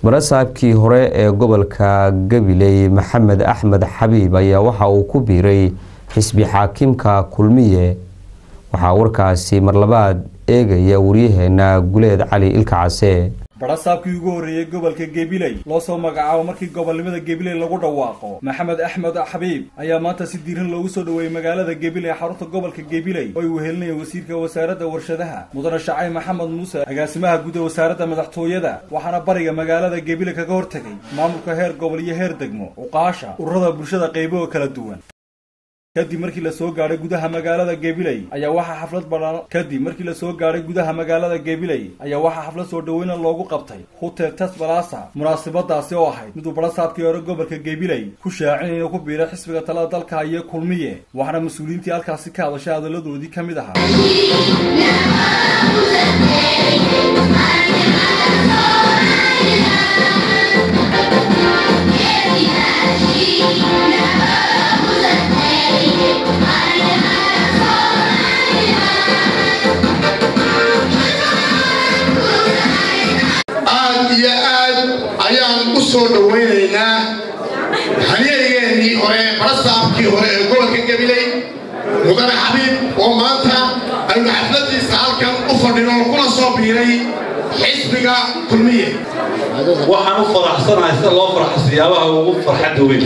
barasaabkii hore ee gobolka gabiley maxamed axmed xabiib ayaa waxa uu ku biiray xisbi xaakimka kulmiye waxaa warkaasi marlabaad eegaya waryaheena guleed cali ilka case barasaabkii ugu horreeyey gobolka gebiley loo soo magacaabo markii gobolnimada gebiley lagu dhawaaqo maxamed axmed xabiib ayaa maanta si diiran loogu soo dhoweeyey magaalada gebiley xarunta gobolka gebiley oo ay wehelinayeen wasiirka wasaaradda warshadaha mudane shacay maxamed muuse agaasimaha guud ee wasaaradda madaxtooyada waxaana bariga magaalada gebiley kaga hortegay maamulka heer gobol iyo heer degmo uqaasha ururada bulshada qayboga kala duwan kadib markii la soo gaadhay gudaha magaalada gebiley ayaa waxaa xaflad badhan kadib markii la soo gaadhay gudaha magaalada gebiley ayaa waxaa xaflad soo dhoweyna loogu qabtay hotel tasbalasa munaasabadaasi oo ahayd miduu barasaabkii hore gobolka gebiley ku shaacin inuu ku biiray xisbiga talada dalka iyo kulmiye waxaana mas-uuliyiintii halkaasi ka hadashay hadalladoodii ka mid ahaa aad iyo aad ayaan u soo dhowaynaynaa halyeegeennii hore barasaabkii hore ee gobolka gabiley mudane xabiib oo maanta aynu xafladiisa halkan u fadhino kuna soo biiray xisbiga kulmiye waxaan u faraxsanahay sida loo farxo siyaabaha ugu farxadda weyn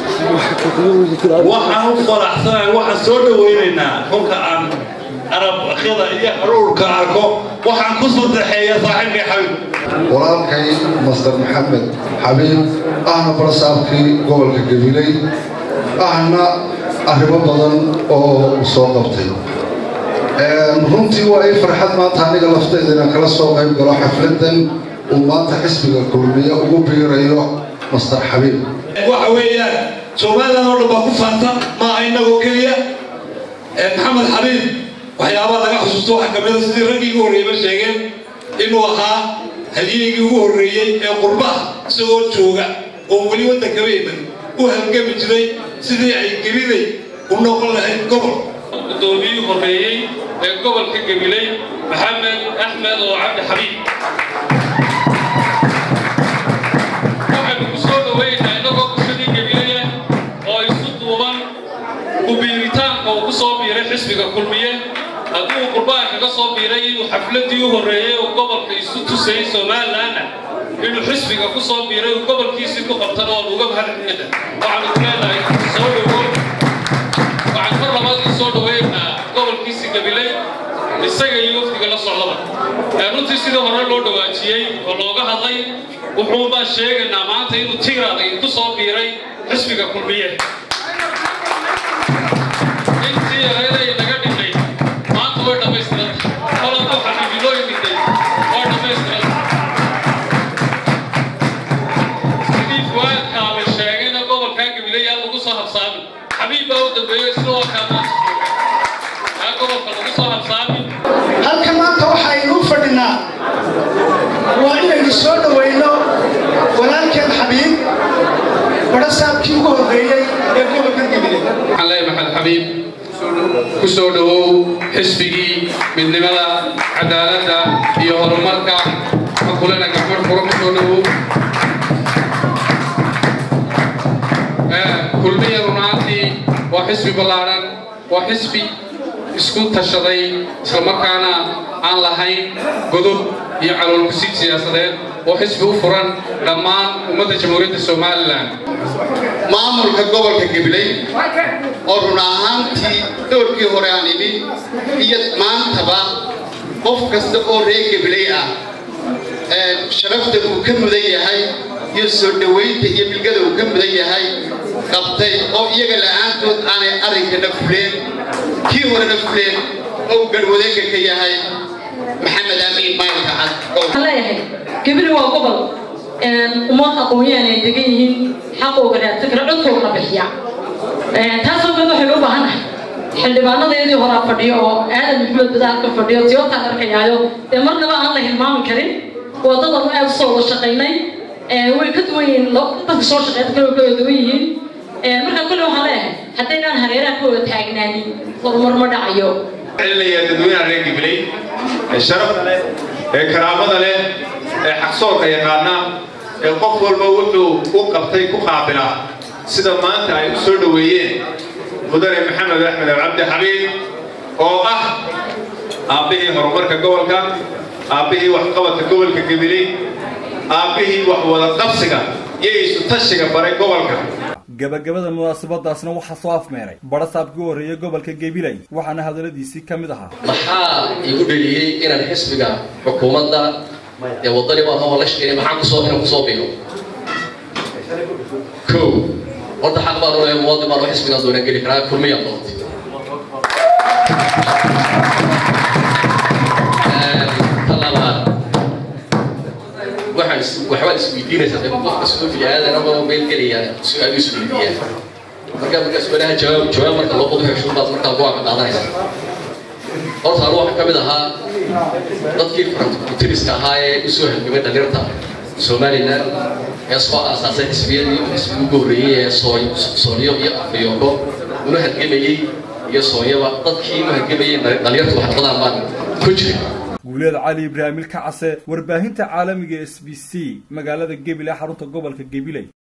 waxaan u faraxsanahay waxaan soo dhowaynaynaa kolka aan arabakhyada iyo haruurka arko waxaan ku sadexeeya saaxiibkay xabiib walaalkay master maxamed xabiib ahna barasaabkii gobolka gabiley ahna arrimo badan oo soo qabtay runtii waa ii farxad maanta aniga lafteeda inaan kala soo qayb galo xafladan uu maanta xisbiga kulmiye ugu biirayo master xabiib waxa weeyaan somalilan oo dhan baa ku faanta maaha innagoo keliya maxamed xabiib waxyaabaha laga xusuusto waxaa kamida sidii raggii ugu horreeyba sheegeen inuu ahaa halyeygii ugu horreeyey ee qurbaha isagoo jooga oo weli waddankaba iman u halgami jiray sidii ay gebiley u noqon lahayd gobol guddoomiyii horreeyey ee gobolka gabiley maxamed axmed oo cabdi xabiib waxaynu ku soo dhowaynaynaa innagoo bulshadii gabileya oo isu duuban kubiiritaanka uu ku soo biiray xisbiga kulmiye haddii uu qurbaha kaga soo biiray inuu xafladii u horreeyey oo gobolka isu tusayay somalilanna inuu xisbiga ku soo biiray uu gobolkiisii ku qabtana oon uga mahadcelina waxaanu ku leenahay soo dhowow waxaan mar labaad u soo dhoweynaa gobolkiisi gabiley isaga iyo wafdiga la socdaba runtii sidii hore loo dhawaajiyey oo looga hadlay wuxuunbaa sheegaynaa maanta inuu tiiraaday ku soo biiray xisbiga kulmiye intii yareeday naga dhigay maanta way dhammaystiranta qolanku xabiibilooyin dhigtay waa dhammaystiranta sidii fuwaadkaaba sheegayna gobolkaa gabiley yaa lagu soo habsaamin xabiib baa u dambeeyo isna waa kaa yaa gobolka lagu soo habsaamin halka maanta waxaynu u fadhinaa waa inaynu soo dhowayno walaalkeen xabiib barasaabkii ugu horreeyey ee gobolka gabiley waxaan leeyahay maxamed xabiib ku soo dhowow xisbigii midnimada cadaaladda iyo horumarka makulena gacmar furo ku soo dhowow kulmiya runaantii waa xisbi ballaadhan waa xisbi isku tashaday islamarkaana aan lahayn godob iyo caloolkusid siyaasadeed oo xisbi u furan dhammaan ummadda jamhuuriyadda somalilan maamulka gobolka gabiley oo run ahaantii doorkii hore aan idhi iyo maantaba qof kasta oo reer gabiley ah sharafta uu ka mudan yahay iyo soo dhowaynta iyo bilgada uu ka mudan yahay qabtay oo iyaga la'aantood aanay arrinkana fuleen kii horena fuleen oo garwadeenka ka yahay maxamed amiin maylka cad waxaan leeyahay gabili waa gobol ummad aqoon-yahan ay degan yihiin xaqooga raadsan kara codkoogana bixiya taasoo mid waxaynu u baahannahay xildhibaanadeedii horaa fadhiyo oo aadan maxamed badaalka fadhiyo tiyootaan arkayaayo dee marnaba aan la hilmaami karin waddadan aad usoo wada shaqaynay way ka duwan yihiin dadka soo shaqeynta kale way ka wada duwan yihiin marka kule waxaan leeyahay haddaynaan hareeraha ka wada taagnaanin horumar ma dhacayo celinayaa dadweynaha reer gibiley ee sharafta leh ee karaamada leh ee xaqsoorka yaqaana ee qof walba wuxuu u qabtay ku qaabilaa sida maanta ay u soo dhoweeyeen mudane maxamed axmed cabdi xabiib oo ah aabbihii horumarka gobolka aabbihii waxqabadka gobolka gabiley aabbihii wax wada qabsiga iyo isu tashiga baray gobolka gabagabada munaasabadaasna waxaa soo afmeeray barasaabkii u horreeyay gobolka gabiley waxaana hadalladiisii ka mid ahaa maxaa igu dheliyey inaan xisbiga xukuumadda ee waddani baan oo la shaqeynay maxaa kusoo inaan kusoo biiro kow horta xaq baan u leeyahay muwaadin baan oo xisbigaan doonaan geli karaa kulmiyaan doontay ta labaad waxaan waxbaad isweydiinaysaa dee qofka soo bini-aadan ama meel gelaya su-aal isweydiiyaan marka markaa su-aalaha jawaab jawaab marka loo qodo heshuun baad markaa go-aanka qaadanaysaa horta anu waxaan ka mid ahaa dadkii farantikutiriska ahaa ee usoo halgamay dhaliirta somalilan ee soo aasaasay xisbiyadii xisbiga ugu horreeyey ee soonyo iyo afayoogo una halgamayey iyo soonyaba dadkii u halgamayey dhaliirta wax noqdaan baan ku jiray guuleed cali ibraahimil kacase warbaahinta caalamiga s b c magaalada gebile xarunta gobolka gebiley